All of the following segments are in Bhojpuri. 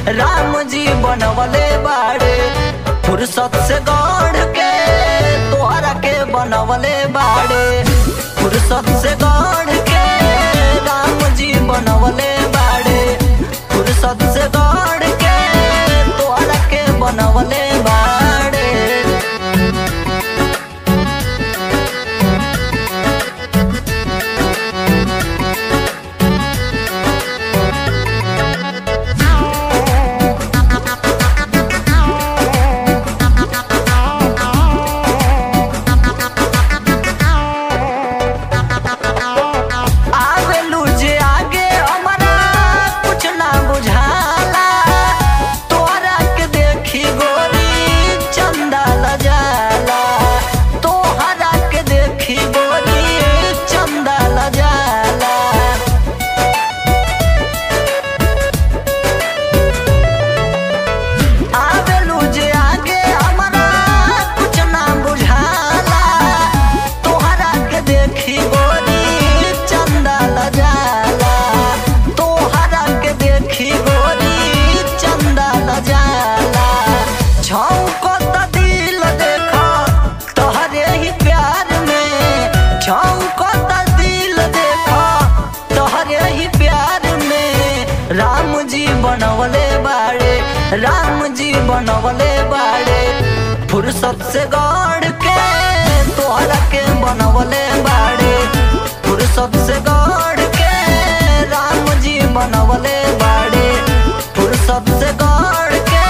राम जी बनवले बाड़े फुर्सत से गढ़ के तोहरा के बनवले बाड़े फुर्सत से गढ़ के राम जी बनवले बाड़े फुर्सत से गढ़ के तोहरा के बनवले बाड़े आवेलू जे आगे हमरा कुछ ना बुझाला तोहरा के देखी गोरी चंदा लजाला तोहरा के देखी गोरी चंदा लजाला आवेलू जे आगे हमरा कुछ ना बुझाला तोहरा के देखी गोरी चंदा लजाला तोहरा के देखी गोरी चंदा लजाला छौको त दिल देखा तोहरे ही प्यार में छौको त दिल देखा तोहरे ही प्यार में राम जी बनवले बाड़े राम जी बनवले बाड़े फुर्सत से गढ़ के तोहरा के बनवले बाड़े फुर्सत से गढ़ के राम जी बनवले बाड़े फुर्सत से गढ़ के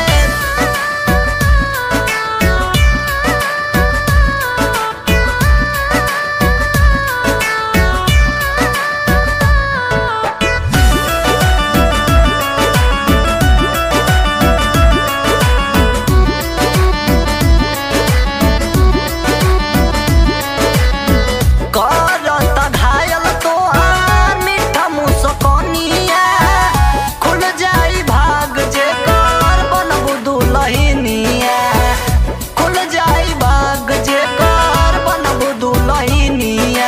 करत घायल तोहार मीठा मुस्कानिया खुल जाई भाग जे कर बनबू दुलहिनिया खुल जाई भाग जे कर बनबू दुलहिनिया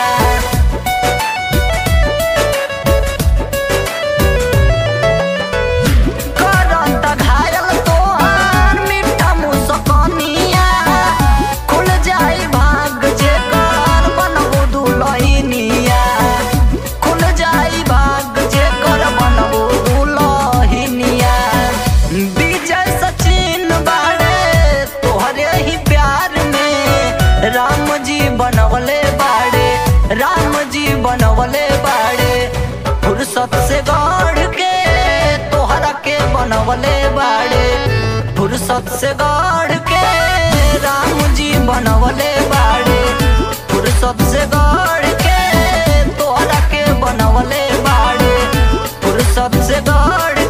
करत घायल तोहार मीठा मुस्कानिया खुल जाई भाग जे कर बनबू दुलहिनिया खुल जाई भाग जे कर बनबू दुलहिनिया विजय सचिन बाड़े तोहरे ही प्यार में राम जी बनवले बाड़े राम जी बनवले बाड़े फुर्सत से गढ़ के तोहरा के बनवले बाड़े फुर्सत से गढ़ के राम जी बनवले बाड़े फुर्सत से गढ़ के तोहरा के बनवले बाड़े फुर्सत से गढ़